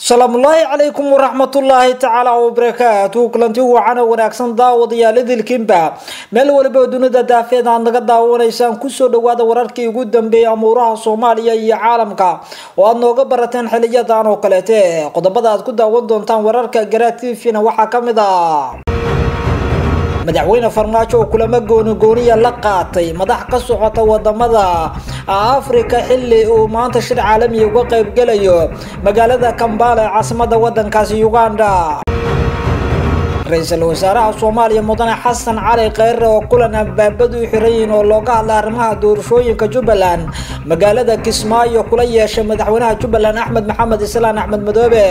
salaamullaahi calaykum waraxmatullaahi tacaala wabarakaatu kulanti wacan oo wanaagsan daawadayaal idilkiinba meel waliba oo dunida daafeed aad naga daawanaysaan kusoo dhawaada wararkii ugu dambeeyay amuuraha soomaaliya iyo caalamka oo aad nooga barateen xiliyadan oo kaleete qodobada aad ku daawan doontaan wararka garaa t v-na waxaa ka mid ah madaxweyne farmaajo oo kulamo goonigooniya la qaatay madax ka socota wadamada africa xili uu maanta shir caalamiya uga qaybgelayo magaalada kambala ee caasimada wadankaasi uganda ra-iisul wasaaraha soomaaliya mudane xasan cali kheyre oo kulan albaabadu u xiran yihiin oo looga hadlay arrimaha doorashooyinka jubbaland magaalada kismaayo kula yeeshay madaxweynaha jubbaland axmed maxamed islaan axmed madoobe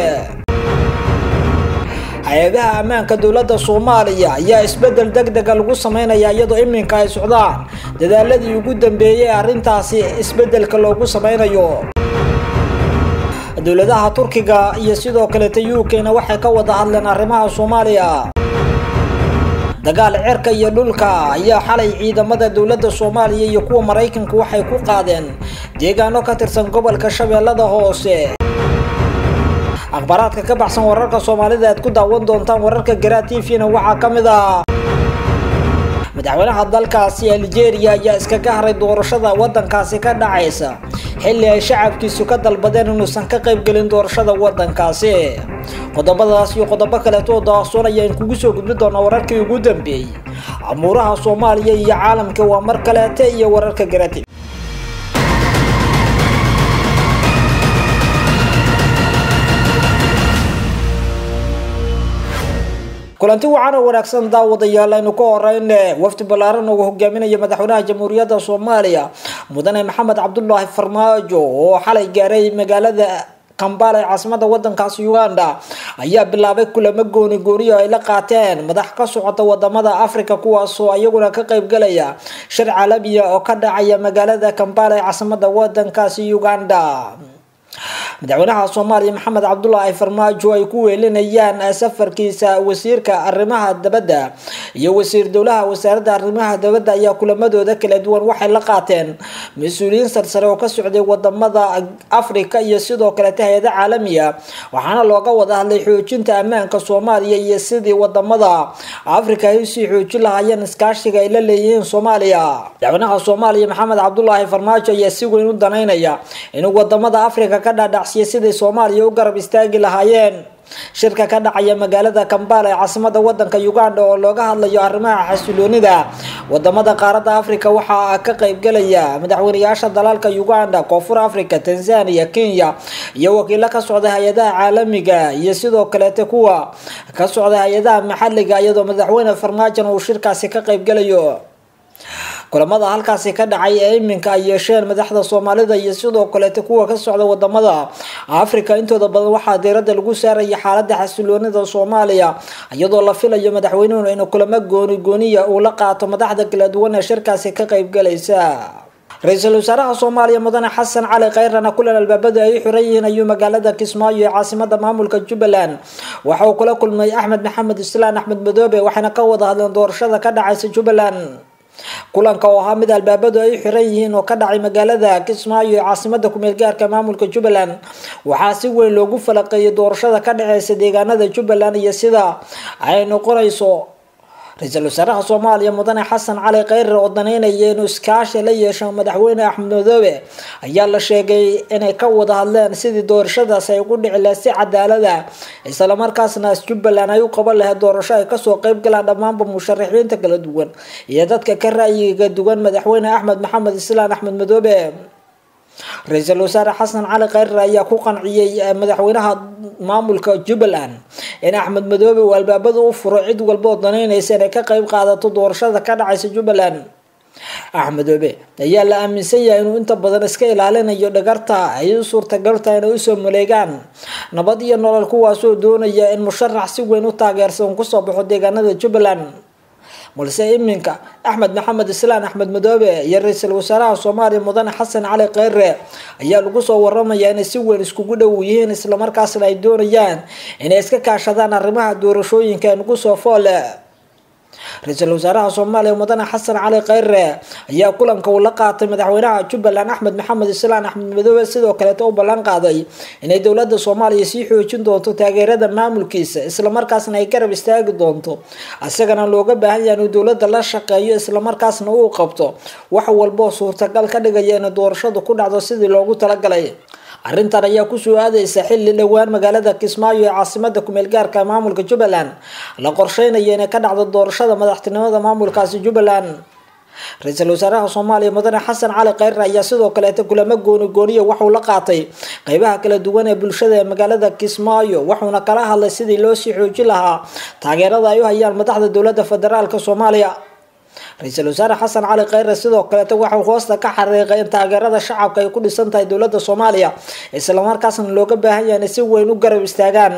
hay-adaha ammaanka dowladda soomaaliya ayaa isbedel deg dega lagu sameynaya iyadoo iminka ay socdaan dadaaladii ugu dambeeyay arrintaasi isbedelka loogu sameynayo dowladaha turkiga iyo sidoo kaleeta u k-na waxay ka wada hadleen arrimaha soomaaliya dagaal cirka iyo dhulka ayaa xalay ciidamada dowladda soomaaliya iyo kuwa maraykanka waxay ku qaadeen deegaano ka tirsan gobolka shabeellada hoose akhbaaraadka ka baxsan wararka soomaalida aad ku daawan doontaan wararka garaa t v-na waxaa ka mid ah madaxweynaha dalkaasi algeria ayaa iskaga haray doorashada wadankaasi ka dhacaysa xilli ay shacabkiisu ka dalbadeen inuusan ka qaybgelin doorashada wadankaasi qodobadaas iyo qodobo kaleeto oo daasoon ayaan kugu soo gudbin doonaa wararkii ugu dambeeyey amuuraha soomaaliya iyo caalamka waa mar kaleete iyo wararka garaa t kulanti wacan oo wanaagsan daawadayaal aynu ka horeyn wafdi ballaaran oo hogaaminaya madaxweynaha jamhuuriyadda soomaaliya mudane maxamed cabdulaahi farmaajo oo xalay gaaray magaalada kambala ee caasimada wadankaasi uganda ayaa bilaabay kulamo gooni gooniyo ay la qaateen madax ka socota wadamada africa kuwaasoo iyaguna ka qaybgalaya shir caalamiya oo ka dhacaya magaalada kambala ee caasimada wadankaasi uganda madaxweynaha soomaaliya maxamed cabdulaahi farmaajo ay ku weelinayaan safarkiisa wasiirka arrimaha dabadda iyo wasiir dowlaha wasaaradda arrimaha dabadda ayaa kulamadooda kala duwan waxay la qaateen mas-uuliyiin sarsare oo ka socday wadamada africa iyo sidoo kalete hay-ada caalamiya waxaana looga wada hadlay xoojinta ammaanka soomaaliya iyo sidii wadamada africa ay usii xoojin lahaayeen iskaashiga ay la leeyihiin soomaaliya madaxweynaha soomaaliya maxamed cabdulaahi farmaajo ayaa si weyn u danaynaya inuu wadamada africa ka dhaadhacsiya siday soomaaliya u garab istaagi lahaayeen shirka ka dhacaya magaalada kambala ee caasimada wadanka uganda oo looga hadlayo arrimaha xasiloonida wadamada qaaradda africa waxaa ka qaybgalaya madaxweyneyaasha dalalka uganda koonfur africa tanzania kenya iyo wakiilo ka socda hay-adaha caalamiga iyo sidoo kaleete kuwa ka socda hay-adaha maxaliga iyadoo madaxweyne farmaajon uu shirkaasi ka qaybgalayo kulamada halkaasi ka dhacay ee iminka ay yeesheen madaxda soomaalida iyo sidoo kaleete kuwa ka socda wadamada africa intooda badan waxaa diirada lagu saaraya xaalada xasiloonida soomaaliya iyadoo la filayo madaxweynuhu inuu kulamo gooni gooniya uu la qaato madaxda kala duwan ee shirkaasi ka qaybgalaysa ra-iisul wasaaraha soomaaliya mudane xasan cali kheyrana kulan albaabadu ay u xiran yihiin ayuu magaalada kismaayo ee caasimada maamulka jubbaland waxa uu kula kulmay axmed maxamed islaan axmed madoobe waxayna ka wada hadleen doorashada ka dhacaysa jubbaland kulanka oo ahaa mid albaabadu ay u xiran yihiin oo ka dhacay magaalada kismaayo ee caasimada kumeel gaarka maamulka jubbaland waxaa si weyn loogu falaqeeyay doorashada ka dhaceysa deegaanada jubbaland iyo sida ay noqonayso ra-iisul wasaaraha soomaaliya mudane xasan cali kheyre oo daneynaya inuu iskaashi la yeesho madaxweyne axmed madoobe ayaa la sheegay inay ka wada hadleen sidii doorashadaas ay ugu dhici lahayd si cadaalada islamarkaasna jubbaland ay u qaban lahayd doorasho ay kasoo qeyb galaan dhammaanba musharaxiinta kala duwan iyo dadka ka ra'yiga duwan madaxweyne axmed maxamed islaan axmed madoobe ra-iisul wasaare xasan cali kheyre ayaa ku qanciyey madaxweynaha maamulka jubbaland in axmed madoobe uu albaabada u furo cid walba oo danaynaysa inay ka qeyb qaadato doorashada ka dhacaysa jubbaland axmedoobe ayaa la aaminsan yahay inuu inta badan iska ilaalinayo dhagarta ay u suurtagaltahay inay usoo maleegaan nabad iyo nolol kuwaasoo doonaya in musharax si weyn u taageersan kusoo baxo deegaanada jubbaland balse iminka axmed maxamed islaan axmed madoobe iyo ra-iisul wasaaraha soomaaliya mudane xasan cali kheyre ayaa lagu soo waramaya inay si weyn iskugu dhow yihiin islamarkaasna ay doonayaan inay iska kaashadaan arrimaha doorashooyinka ee nagu soo foole ra-iisul wasaaraha soomaaliya mudane xasan cali kheyre ayaa kulanka uu la qaatay madaxweynaha jubbaland axmed maxamed islaan axmed madoobe sidoo kaleeto u ballan qaaday inay dowlada soomaaliya sii xoojin doonto taageerada maamulkiisa islamarkaasna ay garab istaagi doonto isagana looga baahan yahay inuu dowlada la shaqeeyo islamarkaasna uu qabto wax walboo suurtagal ka dhigaya inay doorashadu ku dhacdo sidii loogu talagalay arrintan ayaa kusoo aadeysa xilli dhowaan magaalada kismaayo ee caasimada kumeel gaarka maamulka jubbaland la qorsheynayo inay ka dhacdo doorashada madaxtinimada maamulkaasi jubbaland ra-iisul wasaaraha soomaaliya mudane xasan cali kheyre ayaa sidoo kaleeta kulamo gooni gooniya waxuu la qaatay qeybaha kala duwan ee bulshada ee magaalada kismaayo wuxuuna kala hadlay sidii loo sii xoojin lahaa taageerada ay u hayaan madaxda dowlada federaalk soomaaliya ra-iisul wasaare xasan cali kheyre sidoo kaleeta waxau hoosta ka xariiqay in taageerada shacabka ay ku dhisan tahay dowlada soomaaliya islamarkaasna looga baahan yahay inay si weyn u garab istaagaan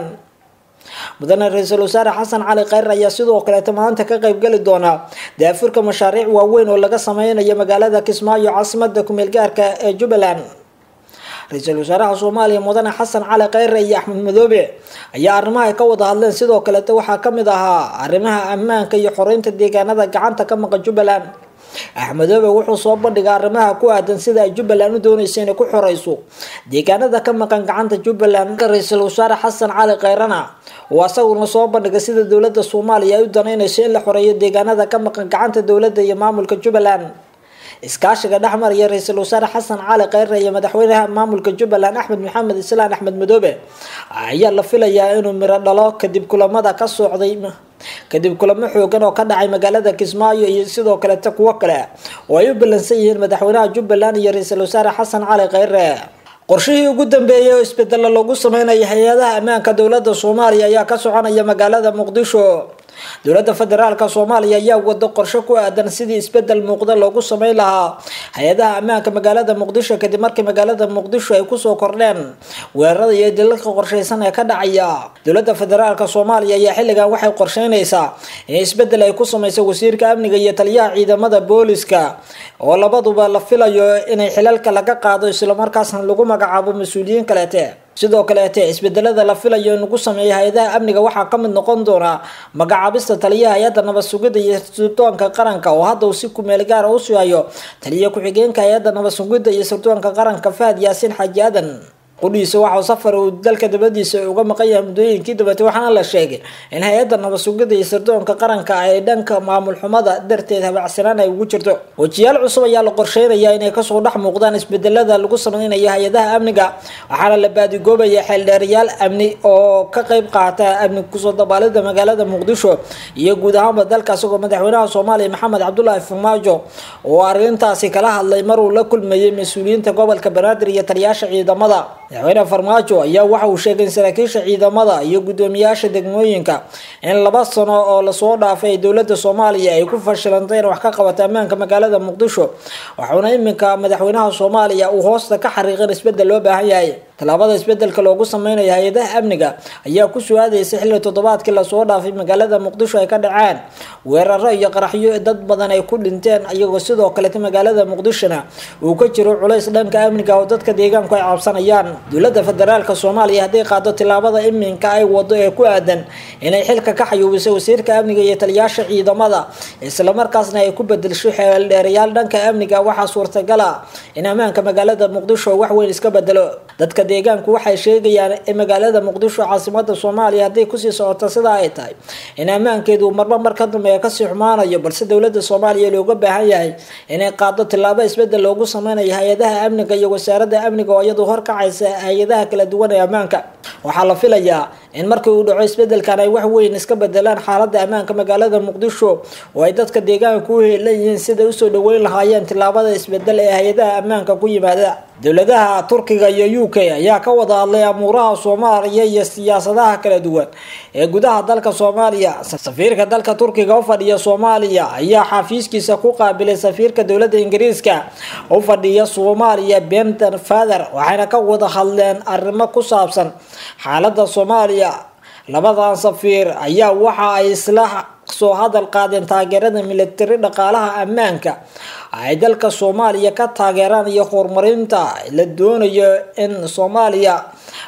mudane ra-iisul wasaare xasan cali kheyre ayaa sidoo kaleeta maanta ka qeybgeli doona daafurka mashaariic waaweyn oo laga sameynayo magaalada kismaayo caasimada kumeel gaarka ee jubbaland ra-iisul wasaaraha soomaaliya mudane xasan cali kheyre iyo axmed madoobe ayaa arrimaha ay ka wada hadleen sidoo kaleeta waxaa kamid ahaa arrimaha ammaanka iyo xoreynta deegaanada gacanta ka maqan jubbaland axmedoobe wuxuu soo bandhigay arrimaha ku aadan sida ay jubbaland u dooneysa inay ku xoreyso deegaanada ka maqan gacanta jubbaland ra-iisul wasaare xasan cali kheyrena oo asaguna soo bandhigay sida dowlada soomaaliya ay u daneyneyso in la xoreeyo deegaanada ka maqan gacanta dowlada iyo maamulka jubbaland iskaashiga dhexmaraya ra-iisul wasaare xasan cali kheyre iyo madaxweynaha maamulka jubbaland axmed maxamed islaan axmed madoobe ayaa la filayaa inuu miro dhalo kadib kulamada ka socday kadib kulamo xoogan oo ka dhacay magaalada kismaayo iyo sidoo kaleeta kuwo kale oo ay u ballansan yihiin madaxweynaha jubbaland iyo ra-iisul wasaare xasan cali kheyre qorshihii ugu dambeeyay oo isbedelo lagu sameynaya hay-adaha ammaanka dowlada soomaaliya ayaa ka soconaya magaalada muqdisho dowlada federaalka soomaaliya ayaa wado qorshe ku aadan sidii isbedel muuqda loogu sameyn lahaa hay-adaha ammaanka magaalada muqdisho kadib markii magaalada muqdisho ay kusoo kordheen weerarada iyo dilalka qorsheysan ee ka dhacaya dowlada federaalka soomaaliya ayaa xilligan waxay qorsheyneysaa in isbedel ay ku sameyso wasiirka amniga iyo taliyaha ciidamada booliska oo labaduba la filayo inay xilalka laga qaado islamarkaasna lagu magacaabo mas-uuliyiin kaleete sidoo kaleete isbedelada la filayo in lagu sameeyo hay-adaha amniga waxaa kamid noqon doona magacaabista taliyaha hay-adda nabad sugidda iyo sirdoonka qaranka oo hadda uu si kumeel gaara u sugayo taliya ku-xigeenka hay-adda nabad sugidda iyo sirdoonka qaranka fahad yaasiin xaaji aadan qudhiisa waxau safar uu dalka dabadiisa uga maqan yahay muddooyinkii dabate waxaana la sheegay in hay-adda nabad sugidda iyo sirdoonka qaranka ay dhanka maamul xumada darteed habacsanaan ay ugu jirto wejiyaal cusub ayaa la qorsheynayaa inay kasoo dhex muuqdaan isbedelada lagu sameynayo hay-adaha amniga waxaana la baadigoobaya xeeldheerayaal amni oo ka qeyb qaata amni kusoo dabaalida magaalada muqdisho iyo guud ahaanba dalka isagoo madaxweynaha soomaaliya maxamed cabdulaahi farmaajo oo arrintaasi kala hadlay maruu la kulmayay mas-uuliyiinta gobolka banaadir iyo taliyaasha ciidamada madaxweyne farmaajo ayaa waxa uu sheegay in saraakiisha ciidamada iyo guddoomiyaasha degmooyinka in laba sano oo lasoo dhaafay ay dowlada soomaaliya ay ku fashilantay in wax ka qabato ammaanka magaalada muqdisho waxauna iminka madaxweynaha soomaaliya uu hoosta ka xariiqin isbedel loo baahan yahay tallaabada isbedelka loogu sameynayo hay-adaha amniga ayaa ku su-aadeysa xilli toddobaadkii lasoo dhaafay magaalada muqdisho ay ka dhaceen weeraro iyo qaraxyo dad badan ay ku dhinteen iyagoo sidoo kaleta magaalada muqdishona uu ka jiro culays dhanka amniga oo dadka deegaanku ay cabsanayaan dowlada federaalk soomaaliya hadday qaado tillaabada iminka ay wado ee ku aadan inay xilka ka xayuubiso wasiirka amniga iyo taliyaasha ciidamada islamarkaasna ay ku bedelsho xeeldheerayaal dhanka amniga waxaa suurtagala in ammaanka magaalada muqdisho wax weyn iska bedelo dadka deegaanku waxay sheegayaan in magaalada muqdisho caasimada soomaaliya hadday kusii socoto sidaa ay tahay in ammaankeedu marba mar ka dambeeya kasii xumaanayo balse dowlada soomaaliya looga baahan yahay inay qaado tillaabo isbedel loogu sameynayo hay-adaha amniga iyo wasaarada amniga oo iyadu horkacaysa hay-adaha kala duwan ee ammaanka waxaa la filayaa in markii uu dhaco isbedelkan ay wax weyn iska bedelaan xaalada ammaanka magaalada muqdisho oo ay dadka deegaanka u heelan yihiin siday usoo dhaweyn lahaayeen tillaabada isbedel ee hay-adaha ammaanka ku yimaada dowladaha turkiga iyo u k ayaa ka wada hadlay amuuraha soomaaliya iyo siyaasadaha kala duwan ee gudaha dalka soomaaliya safiirka dalka turkiga u fadhiya soomaaliya ayaa xafiiskiisa ku qaabilay safiirka dowlada ingiriiska u fadhiya soomaaliya benton father waxayna ka wada hadleen arrimo ku saabsan xaalada soomaaliya labadan safiir ayaa waxa ay isla soo hadal qaadeen taageerada militari dhaqaalaha ammaanka ay dalka soomaaliya ka taageeraan iyo horumarinta la doonayo in soomaaliya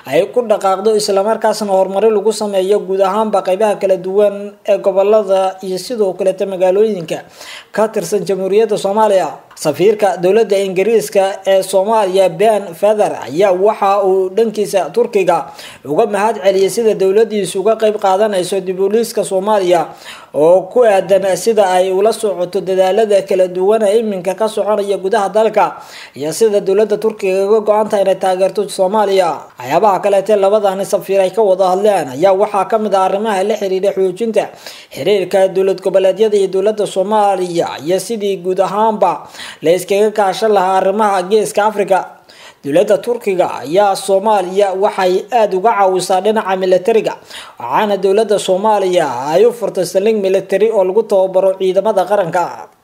ay ku dhaqaaqdo islamarkaasna horumari lagu sameeyo guud ahaanba qeybaha kala duwan ee gobolada iyo sidoo kaleeta magaalooyinka ka tirsan jamhuuriyadda soomaaliya safiirka dowladda ingiriiska ee soomaaliya ben feather ayaa waxa uu dhankiisa turkiga uga mahad celiyay sida dowladiisu uga qeyb qaadanayso dibuliiska soomaaliya oo ku aadan sida ay ula socoto dadaalada kala duwan ee iminka ka soconaya gudaha dalka iyo sida dowlada turkiga uga go-antaha inay taageerto soomaaliya waxyaabaha kaleete labadani safiir ay ka wada hadleen ayaa waxaa kamid ah arrimaha la xiriira xoojinta xiriirka dowlad goboleedyada iyo dowlada soomaaliya iyo sidii guud ahaanba la iskaga kaashan lahaa arrimaha geeska africa dowladda turkiga ayaa soomaaliya waxay aada uga caawisaa dhinaca militariga waxaana dowladda soomaaliya ay u furtay saling military oo lagu tababaro ciidamada qaranka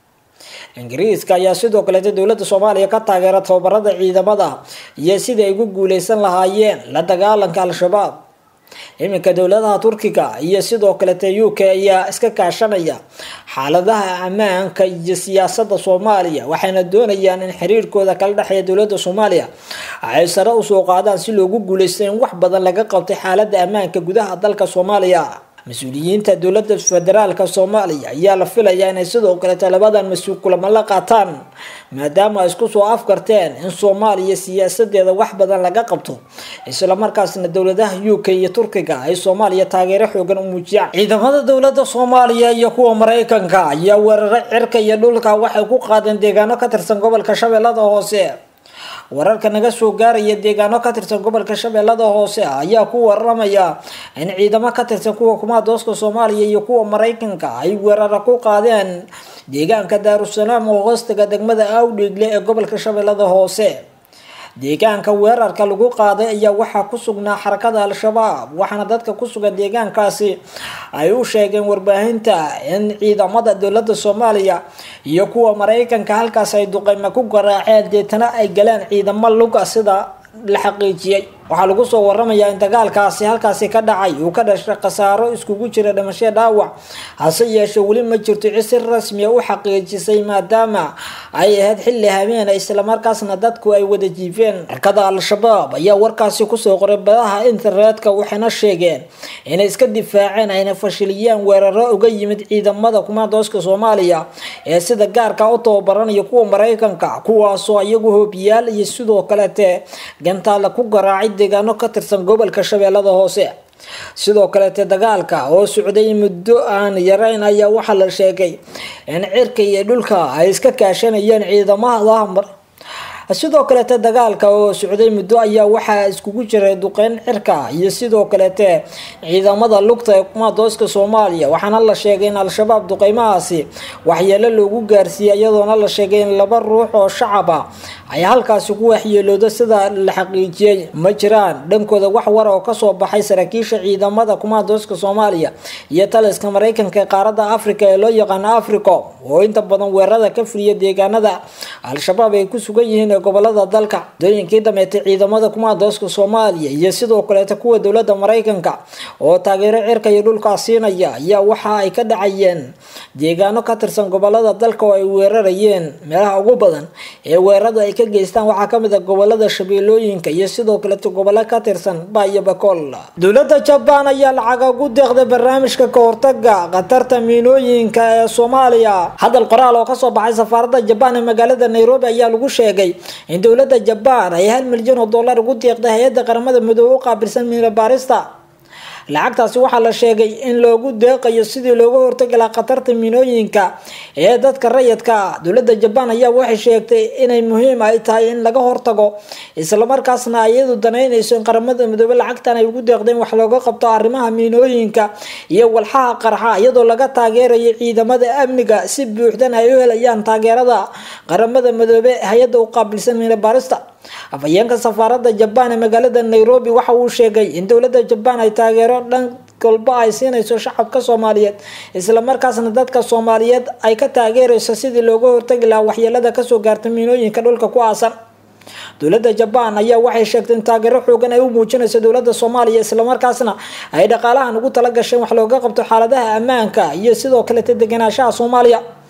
ingiriiska ayaa sidoo kaleeta dowladda soomaaliya ka taageera tababarada ciidamada iyo sidii ay ugu guuleysan lahaayeen la dagaalanka al-shabaab iminka dowladaha turkiga iyo sidoo kalete u k ayaa iska kaashanaya xaaladaha ammaanka iyo siyaasada soomaaliya waxayna doonayaan in xiriirkooda kala dhexeeya dowlada soomaaliya ay sare usoo qaadaan si loogu guuleysto in wax badan laga qabtay xaalada ammaanka gudaha dalka soomaaliya mas-uuliyiinta dowlada federaalka soomaaliya ayaa la filayaa inay sidoo kaleeta labadan mas-uul kulamo la qaataan maadaama ay isku soo afgarteen in soomaaliya siyaasadeeda wax badan laga qabto islamarkaasna dowladaha u k iyo turkiga ay soomaaliya taageero xoogan u muujiyaan ciidamada dowlada soomaaliya iyo kuwa mareykanka ayaa weeraro cirka iyo dhulka waxay ku qaadeen deegaano ka tirsan gobolka shabeellada hoose wararka naga soo gaaraya deegaano ka tirsan gobolka shabeellada hoose ayaa ku waramaya in ciidamo ka tirsan kuwa kumaadooska soomaaliya iyo kuwa mareykanka ay weeraro ku qaadeen deegaanka daarusalaam oo hoostaga degmada awdhiigle ee gobolka shabeellada hoose deegaanka weerarka lagu qaaday ayaa waxaa ku sugnaa xarakada al-shabaab waxaana dadka ku sugan deegaankaasi ay u sheegeen warbaahinta in ciidamada dowlada soomaaliya iyo kuwa mareykanka halkaas ay duqeyma ku garaaceen deetana ay galeen ciidamo luga sida la xaqiijiyey waxaa lagu soo waramayaa in dagaalkaasi halkaasi ka dhacay uu ka dhashay khasaaro iskugu jira dhimasho dhaawac hase yeeshee weli ma jirto cid si rasmiya u xaqiijisay maadaama ay ahayd xilli habeena islamarkaasna dadku ay wada jiifeen xirkada al-shabaab ayaa warkaasi kusoo qoray badaha internetka waxayna sheegeen inay iska difaaceen ayna fashiliyeen weeraro uga yimid ciidamada kumaandooska soomaaliya ee sida gaarka u tababaranaya kuwa mareykanka kuwaasoo iyagu hoobiyaal iyo sidoo kalete gantaalla ku garaacay deegaano ka tirsan gobolka shabeellada hoose sidoo kaleete dagaalka oo socday muddo aan yareyn ayaa waxaa la sheegay in cirka iyo dhulka ay iska kaashanayeen ciidamada sidoo kaleete dagaalka oo socday muddo ayaa waxaa iskugu jiray duqeyn cirka iyo sidoo kaleete ciidamada lugta ee kumaadooska soomaaliya waxaana la sheegay in al-shabaab duqeymahaasi waxyeelo loogu gaarsiiyey iyadoona la sheegay in laba ruux oo shacab ah ay halkaasi ku waxyeelooda sida la xaqiijiyey ma jiraan dhankooda wax war oo kasoo baxay saraakiisha ciidamada kumaadooska soomaaliya iyo taliska mareykanka ee qaarada africa ee loo yaqaano africo oo inta badan weerarada ka fuliya deegaanada al-shabaab ay ku sugan yihiin ee gobolada dalka dooyinkii dameetay ciidamada kumaadooska soomaaliya iyo sidoo kaleeta kuwa dowlada mareykanka oo taageero cirka iyo dhulkaa siinaya ayaa waxa ay ka dhacayeen deegaano ka tirsan gobolada dalka oo ay weerarayeen meelaha ugu badan ee weerarada ay ka geystaan waxaa kamid a gobolada shabeelooyinka iyo sidoo kaleeta gobolo ka tirsan baiyo bakool dowlada jabaan ayaa lacaga ugu deeqday barnaamijka kahortaga khatarta miinooyinka ee soomaaliya hadal qoraal oo kasoo baxay safaarada jabaan ee magaalada nairobi ayaa lagu sheegay in dowlada jabaan ay hal milyan oo dollar ugu deeqday hay-adda qaramada midoobe u qaabilsan miino baarista lacagtaasi waxaa la sheegay in loogu deeqayo sidii looga hortagi lahaa khatarta miinooyinka ee dadka rayidka ah dowlada jabaan ayaa waxay sheegtay inay muhiim ay tahay in laga hortago islamarkaasna iyadu danaynayso in qaramada midoobe lacagtan ay ugu deeqdeen wax looga qabto arrimaha miinooyinka iyo walxaha qarxa iyadoo laga taageerayo ciidamada amniga si buuxdan ay u helayaan taageerada qaramada midoobe hay-adda u qaabilsan miino baarista afhayeenka safaarada jabaan ee magaalada nairobi waxa uu sheegay in dowlada jabaan ay taageero dhan kolba ay siinayso shacabka soomaaliyeed islamarkaasna dadka soomaaliyeed ay ka taageerayso sidii looga hortagi lahaa waxyeelada kasoo gaarta miinooyinka dhulka ku aasan dowlada jabaan ayaa waxay sheegtay in taageero xoogan ay u muujinayso dowlada soomaaliya islamarkaasna ay dhaqaalahan ugu tala gasheen wax looga qabto xaaladaha ammaanka iyo sidoo kaleta degenaanshaha soomaaliya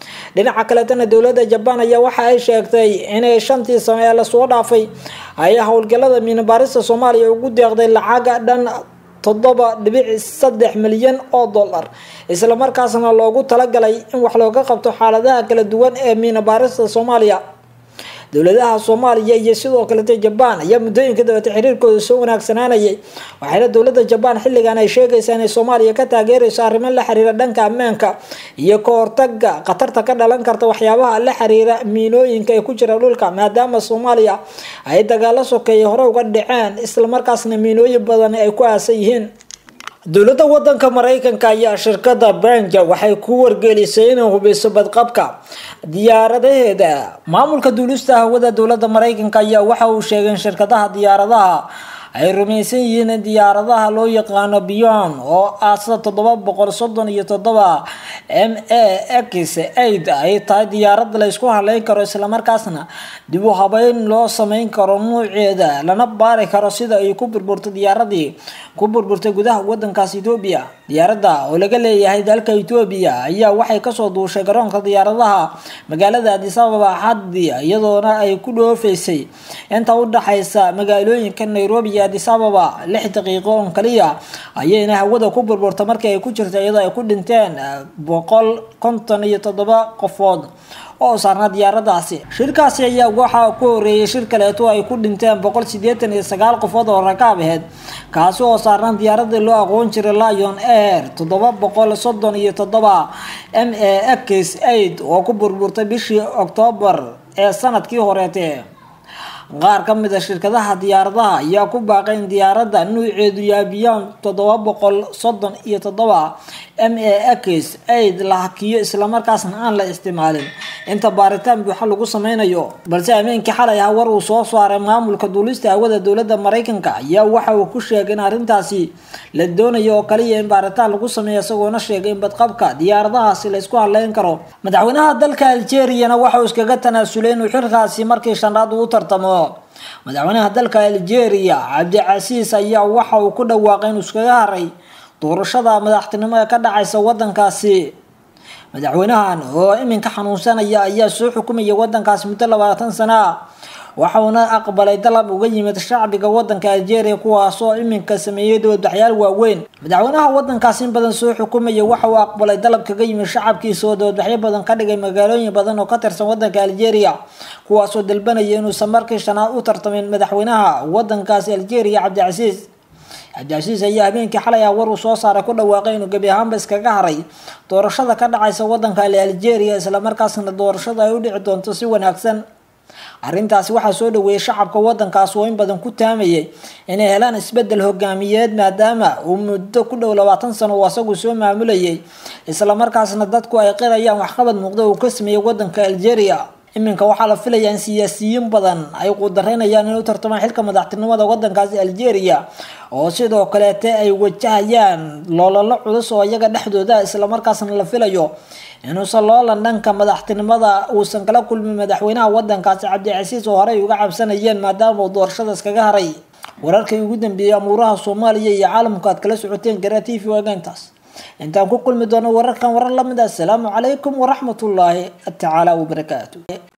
dhinaca kaleetana dowladda jabaan ayaa waxa ay sheegtay inay shantii sano ee lasoo dhaafay ay howlgalada miinabaarista soomaaliya ugu deeqday lacaga dhan toddoba dhibic saddex milyan oo dollar islamarkaasna loogu talagalay in wax looga qabto xaaladaha kala duwan ee miinabaarista soomaaliya dowladaha soomaaliya iyo sidoo kalete jabaan ayaa muddooyinka dabata xiriirkooda soo wanaagsanaanayay waxayna dowladda jabaan xilligan ay sheegaysaa inay soomaaliya ka taageerayso arrimo la xiriira dhanka ammaanka iyo ka hortaga khatarta ka dhalan karta waxyaabaha la xiriira miinooyinka ee ku jira dhulka maadaama soomaaliya ay dagaalo sokeeye hore uga dhaceen islamarkaasna miinooyin badan ay ku aasan yihiin dowladda wadanka mareykanka ayaa shirkada banja waxay ku wargelisay inay hubiso badqabka diyaaradaheeda maamulka duulista hawada dowladda mareykanka ayaa waxa uu sheegay in shirkadaha diyaaradaha ay rumaysan yihiin in diyaaradaha loo yaqaano beyond oo aasa toddoba boqol soddon iyo toddoba m a x aid ay tahay diyaarad la isku haleyn karo islamarkaasna dib u habeyn loo sameyn karo nuuceeda lana baari karo sida ay ku burburto diyaaradii ku burburtay gudaha wadankaas etoobiya diyaaradda oo laga leeyahay dalka etoobiya ayaa waxay kasoo duushay garoonka diyaaradaha magaalada adis ababa axadii iyadoona ay ku dhoofaysay inta u dhaxaysa magaalooyinka nairobi iyo adis ababa lix daqiiqo on kaliya ayayna hawada ku burburta markii ay ku jirta iyadoo ay ku dhinteen boqol konton iyo toddoba qofood oo saarnaa diyaaradaasi shirkaasi ayaa waxaa ku horeeyay shir kaleeto ay ku dhinteen boqol sideetan iyo sagaal qofood oo rakaab aheyd kaasi oo saarnaan diyaaradii loo aqoon jiray lion air toddoba boqol soddon iyo toddoba m a x aid oo ku burburtay bishii oktoobar ee sanadkii horeete qaar ka mid a shirkadaha diyaaradaha ayaa ku baaqay in diyaaradda nuuceedu yaabiyaan toddoba boqol soddon iyo toddoba m a x aid la hakiyo islamarkaasna aan la isticmaalin inta baaritaan buuxa lagu sameynayo balse ameenkii xalay ah war uu soo saaray maamulka duulista hawada dowladda mareykanka ayaa waxa uu ku sheegay in arrintaasi la doonayo oo kaliya in baaritaan lagu sameeyo isagoona sheegay in badqabka diyaaradahaasi la isku haleyn karo madaxweynaha dalka algeriyana waxa uu iskaga tanaasulay inuu xilkaasi markii shanaad uu tartamo madaxweynaha dalka algeria cabdicasiis ayaa waxa uu ku dhawaaqay inuu iskaga haray doorashada madaxtinimo ee ka dhacaysa wadankaasi madaxweynahan oo iminka xanuunsanaya ayaa soo xukumaya wadankaasi muddo labaatan sana ah waxauna aqbalay dalab uga yimid shacbiga wadanka algeria kuwaasoo iminka sameeyey dowladbaxyaal waaweyn madaxweynaha wadankaasi in badan soo xukumaya waxa uu aqbalay dalab kaga yimid shacabkiisa oo dowladbaxyo badan ka dhigay magaalooyin badan oo ka tirsan wadanka algeria kuwaasoo dalbanaya inuusan markii shanaad u tartamin madaxweynaha wadankaasi algeria cabdicasiis cabdicasiis ayaa habeenkii xalay ah war uu soo saaray ku dhawaaqay inuu gebi ahaanba iskaga haray doorashada ka dhacaysa wadanka algeria islamarkaasna doorashada ay u dhici doonto si wanaagsan arrintaasi waxaa soo dhaweeyay shacabka wadankaas oo in badan ku taamayay inay helaan isbedel hogaamiyeed maadaama uu muddo ku dhow labaatan sano uu asagu soo maamulayay islamarkaasna dadku ay qirayaan waxqabad muuqda uu ka sameeyey wadanka algeria iminka waxaa la filayaa in siyaasiyiin badan ay quudaraynayaan inay u tartamaan xilka madaxtinimada wadankaasi algeria oo sidoo kaleete ay wajahayaan loolalo culus oo iyaga dhexdooda islamarkaasna la filayo inuusan loolan dhanka madaxtinimada uusan kala kulmin madaxweynaha wadankaasi cabdicasiis oo horey uga cabsanayeen maadaama uu doorashada iskaga haray wararkii ugu dambeeyey amuuraha soomaaliya iyo caalamku aad kala socoteen garaa t v waagaantaas intaan ku kulmi doono wararkan warar lamid ah asalaamu calaykum waraxmatullaahi tacaala wabarakaatu